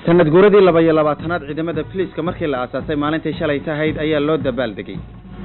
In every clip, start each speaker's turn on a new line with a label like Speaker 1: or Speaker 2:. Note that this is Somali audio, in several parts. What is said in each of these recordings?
Speaker 1: sanad guuradii laba iyo labaatanaad ciidamada filiiska markii la aasaasay maalintii shalay tahayd ayaa loo dabaaldegay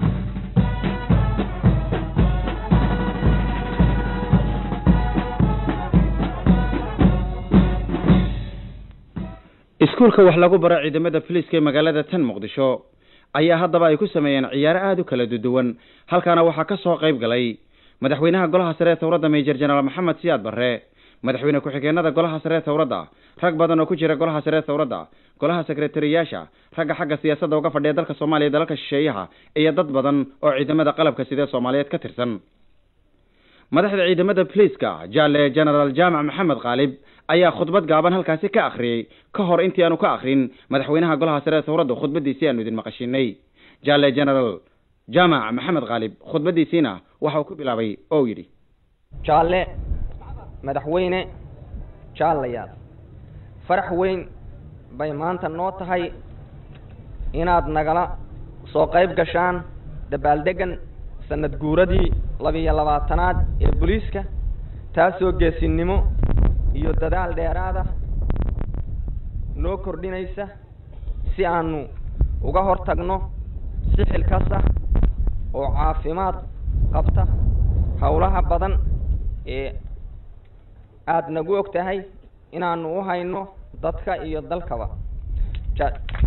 Speaker 1: iskuulka wax lagu baro ciidamada filiiska ee magaalada tan muqdisho ayaa haddaba ay ku sameeyeen ciyaaro aada u kala duduwan halkaana waxaa ka soo qayb galay madaxweynaha golaha sare ee towradda meejor jenaraal maxamed siyaad barre madaxweyne ku-xigeenada golaha sare ee towradda rag badan oo ku jira golaha sare ee towradda golaha sekretariyaasha ragga xagga siyaasadda uga fadhiya dalka soomaaliya iyo dalalka shisheeyaha iyo dad badan oo ciidamada qalabka sidee soomaaliyeed ka tirsan madaxda ciidamada filiiska jaale genaraal jaamac maxamed khaalib ayaa khudbad gaaban halkaasi ka akhriyey ka hor intii aanu ka akrin madaxweynaha golaha sare ee towradda khudbadiisii aanu idin maqashinay jaale genaraal jaamac maxamed khaalib khudbadiisiina waxa uu ku bilaabay oo yidhi
Speaker 2: jaalle madaxweyne jaallayaal farax weyn bay maanta noo tahay inaad nagala soo qayb gashaan dabaaldeggan sanad guuradii labiyo labaatanaad ee booliiska taasoo geesinimo iyo dadaal dheeraada noo kordhinaysa si aanu uga hor tagno si xilkas ah oo caafimaad qabta howlaha badan ee aada nagu og tahay inaanu u hayno dadka iyo dalkaba ja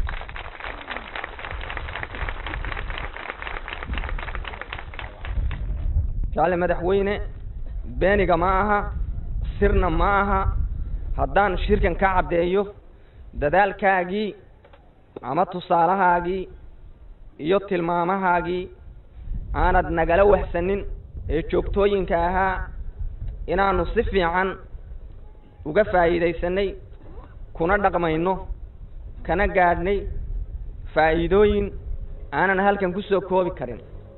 Speaker 2: jaale madaxweyne beeniga ma aha sirna ma aha haddaan shirkan ka caddeeyo dadaalkaagii ama tusaalahaagii iyo tilmaamahaagii aanad nagala waxsanin ee joogtooyinka ahaa inaanu si fiican uga faa'iidaysanay kuna dhaqmayno kana gaadhnay faa'iidooyin aanan halkan kusoo koobi karin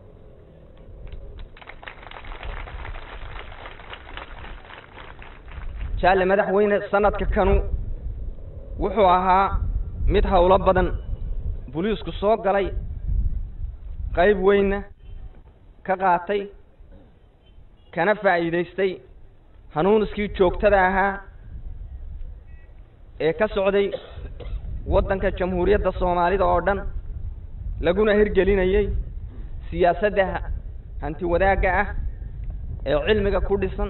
Speaker 2: jaale madaxweyne sanadka kanu wuxuu ahaa mid howlo badan boliisku soo galay qayb weynna ka qaatay kana faa'iidaystay hanuuniskii joogtada ahaa ee ka socday waddanka jamhuuriyadda soomaalida oo dhan laguna hirgelinayay siyaasadda hanti wadaagga ah ee cilmiga ku dhisan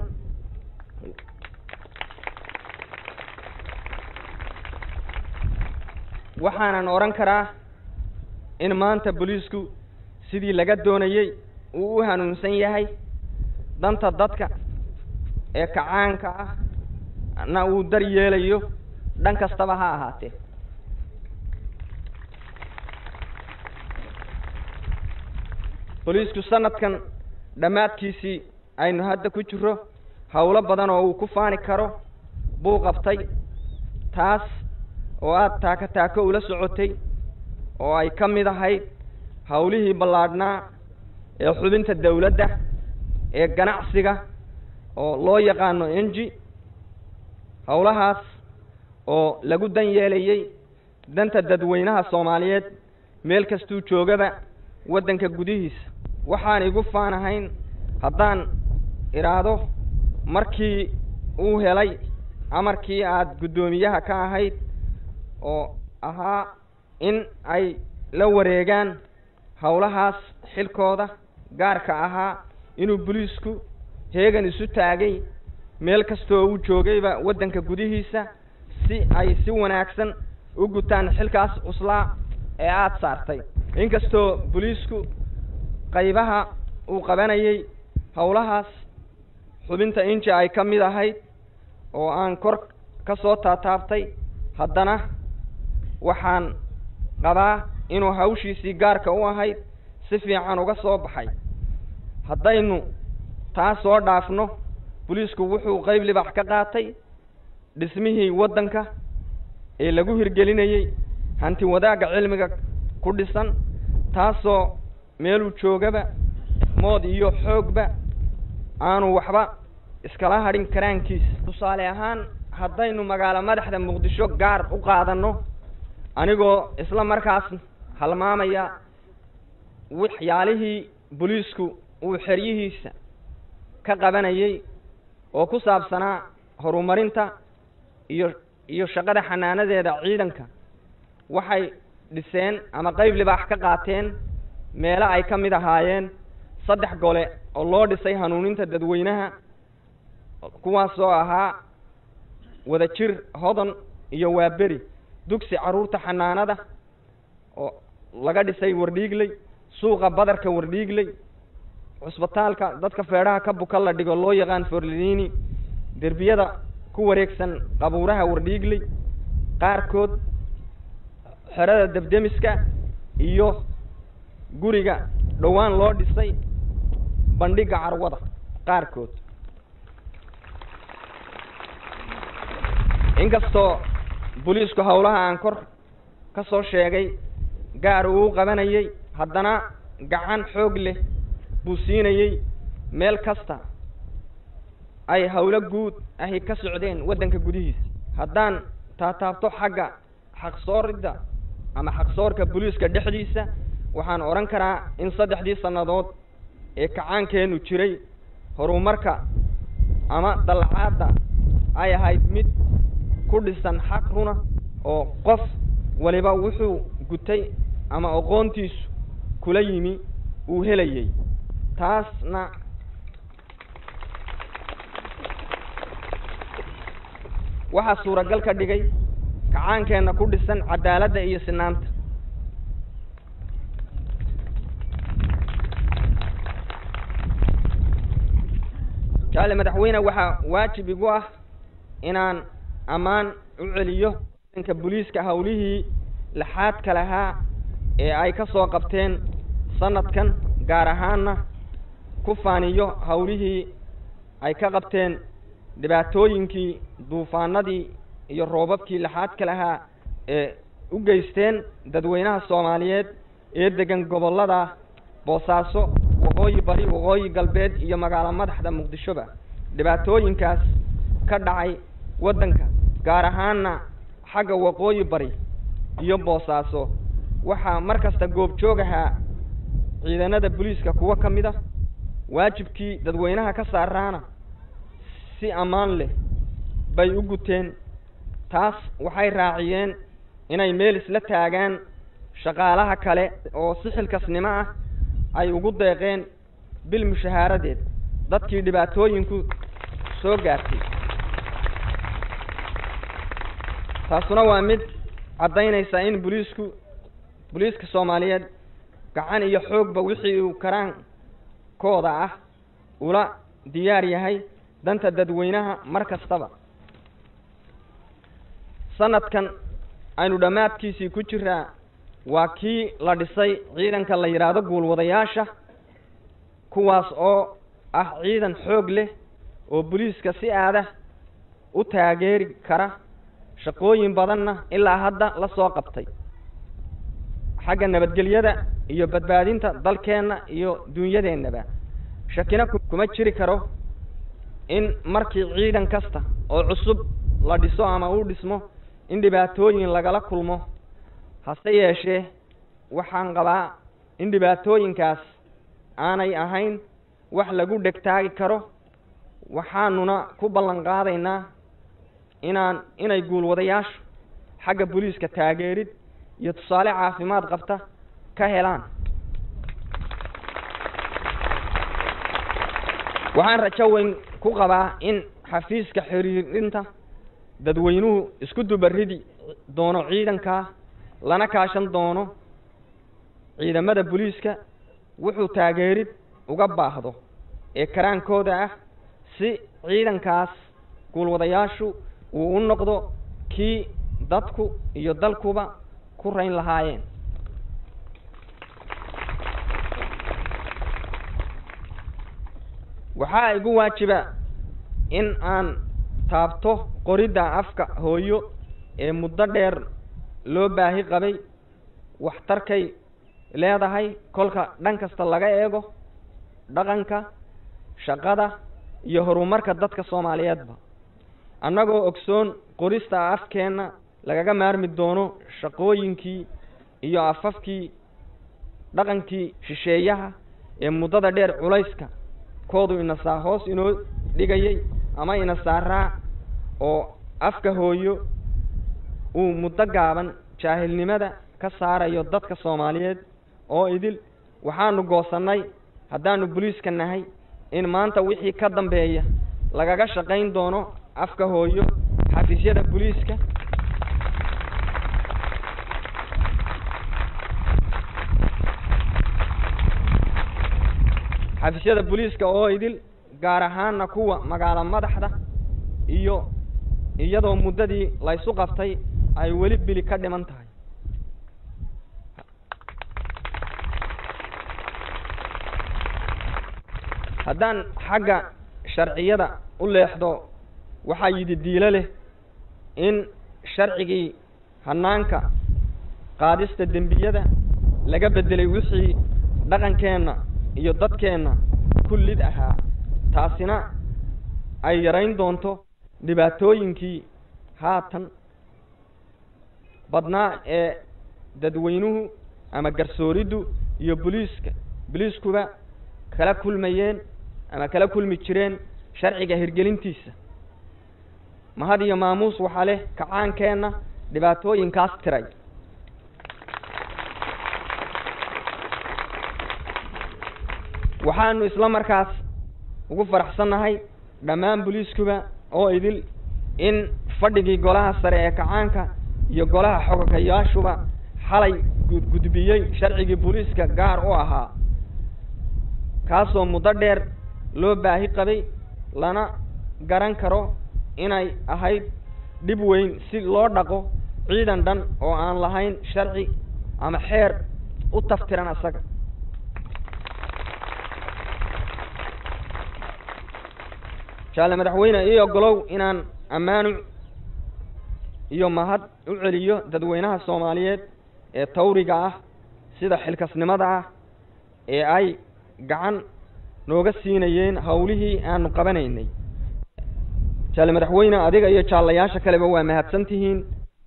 Speaker 2: waxaanan odhan karaa in maanta boliisku sidii laga doonayey uu u hanuunsan yahay danta dadka ee kacaanka ah na uu dar yeelayo dhan kastaba ha ahaatee boliisku sanadkan dhammaadkiisii aynu hadda ku jiro howlo badan oo uu ku faani karo buu qabtay taas oo aada taaka taako ula socotay oo ay ka mid ahayd howlihii ballaadhnaa ee xubinta dawladda ee ganacsiga oo loo yaqaano enji howlahaas oo lagu dan yeelayey danta dadweynaha soomaaliyeed meel kastuu joogaba waddanka gudihiisa waxaan igu faanahayn haddaan idhaahdo markii uu helay amarkii aada guddoomiyaha ka ahayd oo ahaa in ay la wareegaan howlahaas xilkooda gaarka ahaa inuu boliisku heegan isu taagay meel kastoo uu joogayba waddanka gudihiisa si ay si wanaagsan u gutaan xilkaas cuslaa ee aada saartay inkastoo boliisku qaybaha uu qabanayay howlahaas xubinta inji ay ka mid ahayd oo aan kor ka soo taataabtay haddana waxaan qabaa inuu hawshiisii gaarka u ahayd si fiican uga soo baxay haddaynu taas soo dhaafno boliisku wuxuu qayb libax ka qaatay dhismihii waddanka ee lagu hirgelinayey hanti wadaagga cilmiga ku dhisan taasoo meeluu joogaba mood iyo xoogba aanu waxba iskala hadhin karaankiisa tusaale ahaan haddaynu magaalo madaxda muqdisho gaar u qaadanno anigoo isla markaas halmaamaya waxyaalihii boliisku uu xeryihiisa ka qabanayey oo ku saabsanaa horumarinta iyo iyo shaqada xanaanadeeda ciidanka waxay dhiseen ama qeyb libaax ka qaateen meelo ay ka mid ahaayeen saddex gole oo loo dhisay hanuuninta dadweynaha kuwaas oo ahaa wadajir hodan iyo waaberi dugsi carruurta xanaanada oo laga dhisay wardhiigley suuqa badarka wardhiigley cusbitaalka dadka feedhaha ka buka la dhigo loo yaqaan forlini derbiyada ku wareegsan qabuuraha wardhiigley qaarkood xerada debdemiska iyo guriga dhowaan loo dhisay bandhigga carwada qaarkood inkastoo booliisku howlaha aan kor ka soo sheegay gaar uu qabanayay haddana gacan xoog leh buu siinayey meel kasta ay howlo guud ahi ka socdeen waddanka gudihiisa haddaan taataabto xagga xaqsooridda ama xaqsoorka booliiska dhexdiisa waxaan odhan karaa in saddexdii sannadood ee kacaankeennu jiray horumarka ama dallacaadda ay ahayd mid ku dhisan xaq runa oo qof waliba wuxuu gutay ama aqoontiisu kula yimi uu helayay taasna waxaa suuragal ka dhigay kacaankeenna ku dhisan cadaaladda iyo sinaanta jaale madaxweyne waxaa waajib igu ah inaan ammaan u celiyo ciidanka booliiska howlihii laxaadka lahaa ee ay ka soo qabteen sanadkan gaar ahaanna ku faaniyo howlihii ay ka qabteen dhibaatooyinkii duufaanadii iyo roobabkii laxaadka lahaa ee u geysteen dadweynaha soomaaliyeed ee degan gobollada boosaaso waqooyi bari waqooyi galbeed iyo magaalo madaxda muqdishoba dhibaatooyinkaas ka dhacay waddanka gaar ahaanna xagga waqooyi bari iyo boosaaso waxaa mar kasta goobjoog ahaa ciidanada booliiska kuwo ka mid a waajibkii dadweynaha ka saaraana si ammaan leh bay u guteen taas waxay raaciyeen inay meel isla taagaan shaqaalaha kale oo si xilkasnimo ah ay ugu deeqeen bil mushahaaradeed dadkii dhibaatooyinku soo gaartay taasuna waa mid caddaynaysa in booliisku booliiska soomaaliyeed gacan iyo xoogba wixii uu karaankooda ah ula diyaar yahay danta dadweynaha mar kastaba sanadkan aynu dhammaadkiisii ku jiraa waa kii la dhisay ciidanka la yidhaahdo guulwadayaasha kuwaas oo ah ciidan xoog leh oo booliiska si aada u taageeri kara shaqooyin badanna ilaa hadda la soo qabtay xagga nabadgelyada iyo badbaadinta dalkeenna iyo dunyadeennaba shakina kuma jiri karo in markii ciidan kasta oo cusub la dhiso ama uu dhismo in dhibaatooyin lagala kulmo hase yeeshee waxaan qabaa in dhibaatooyinkaas aanay ahayn wax lagu dhegtaagi karo waxaanuna ku ballan qaadaynaa inaan inay guulwadayaashu xagga booliiska taageerid iyo tusaale caafimaad qabta ka helaan waxaan rajo weyn ku qabaa in xafiiska xiriirinta dadweynuhu isku dubaridi doono ciidankaa lana kaashan doono ciidamada booliiska wuxuu taageerid uga baahdo ee karaankooda ah si ciidankaas guulwadayaashu uu u noqdo kii dadku iyo dalkuba ku rayn lahaayeen waxaa igu waajiba in aan taabto qoridda afka hooyo ee muddo dheer loo baahi qabay waxtarkay leedahay kolka dhan kasta laga eego dhaqanka shaqada iyo horumarka dadka soomaaliyeedba annagoo ogsoon qorista afkeenna lagaga maarmi doono shaqooyinkii iyo afafkii dhaqankii shisheeyaha ee muddada dheer culayska koodu inasaa hoos inoo dhigayay ama inasaaraa oo afka hooyo uu muddo gaaban jaahilnimada ka saarayo dadka soomaaliyeed oo idil waxaanu goosannay haddaanu boliiska nahay in maanta wixii ka dambeeya lagaga shaqayn doono afka hooyo xafiisyada boliiska xafiisyada boliiska oo idil gaar ahaanna kuwa magaalo madaxda iyo iyadoo muddadii laysu qabtay ay weli bili ka dhiman tahay haddaan xagga sharciyada u leexdo waxaa yidhi diilo leh in sharcigii hanaanka qaadista dembiyada laga beddelay wixii dhaqankeenna iyo dadkeenna kullid ahaa taasina ay yarayn doonto dhibaatooyinkii haatan badnaa ee dadweynuhu ama garsooriddu iyo boliiska boliiskuba kala kulmayeen ama kala kulmi jireen sharciga hirgelintiisa mahad iyo maamuus waxaa leh kacaankeenna dhibaatooyinkaas tiray waxaanu isla markaas ugu faraxsannahay dhammaan boliiskuba oo idil in fadhigii golaha sare ee kacaanka iyo golaha xogogayaashuba xalay gudgudbiyey sharcigii booliiska gaar u ahaa kaasoo muddo dheer loo baahi qabay lana garan karo inay ahayd dhib weyn si loo dhaqo ciidan dhan oo aan lahayn sharci ama xeer u taftiran asaga jaale madaxweyne ii ogolow inaan ammaanu iyo mahad u celiyo dadweynaha soomaaliyeed ee tawriga ah sida xilkasnimada ah ee ay gacan nooga siinayeen hawlihii aanu qabanaynay jaale madaxweyne adiga iyo jaallayaasha kaleba waa mahadsan tihiin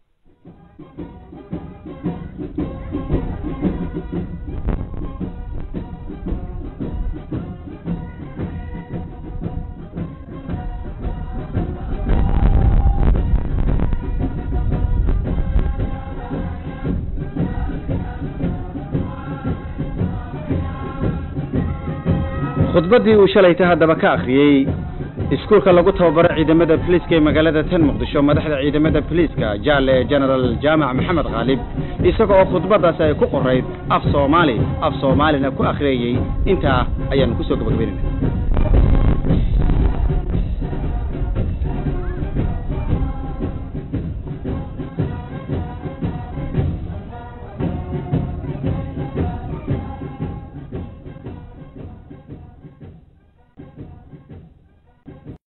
Speaker 1: khudbaddii uu shalayta haddaba ka akhriyey iskuulka lagu tababaro ciidamada boliiska ee magaalada tan muqdisho madaxda ciidamada boliiska jaale genaraal jaamac maxamed khaalib isaga oo khudbaddaasi ay ku qorayd af soomaali af soomaalina ku akhriyayey intaa ayaanu kusoo gabagabaynayna